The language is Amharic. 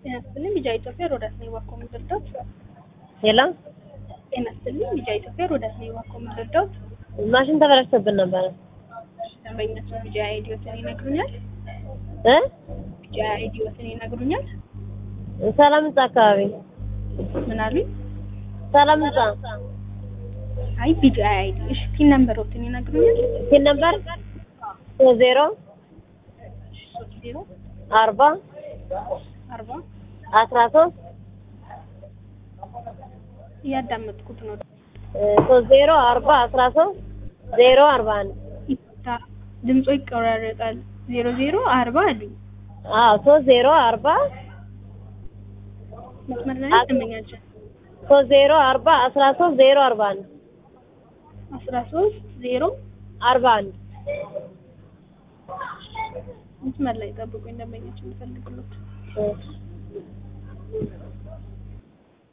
ጤና ይስጥልኝ ቢጃ ኢትዮጵያ ሮዳስ ነኝ ባኮ ምድርዳት ሄሎ ጤና ይስጥልኝ ቢጃ ኢትዮጵያ ሮዳስ ነኝ ባኮ ምድርዳት ማሽን ተበላሽቶብን ነበረ ደንበኛችን ቢጃ አይዲዮትን ይነግሩኛል እ ቢጃ አይዲዮትን ይነግሩኛል ሰላም ህንጻ አካባቢ ምን አሉኝ ሰላም ህንጻ አይ ቢጃ አይዲ እሺ ፒን ነምበሮትን ይነግሩኛል ሲል ነበር ሶስት ዜሮ እሺ ሶስት ዜሮ አርባ አርባ አስራ ሶስት እያዳመጥኩት ነው ሶስት ዜሮ አርባ አስራ ሶስት ዜሮ አርባ አንድ ይታ ድምጾ ይቆራረጣል ዜሮ ዜሮ አርባ አሉኝ አዎ ሶስት ዜሮ አርባ መስመር ላይ ደንበኛችን ሶስት ዜሮ አርባ አስራ ሶስት ዜሮ አርባ አንድ አስራ ሶስት ዜሮ አርባ አንድ መስመር ላይ ጠብቁኝ ደንበኛችን ልፈልግሎት እሺ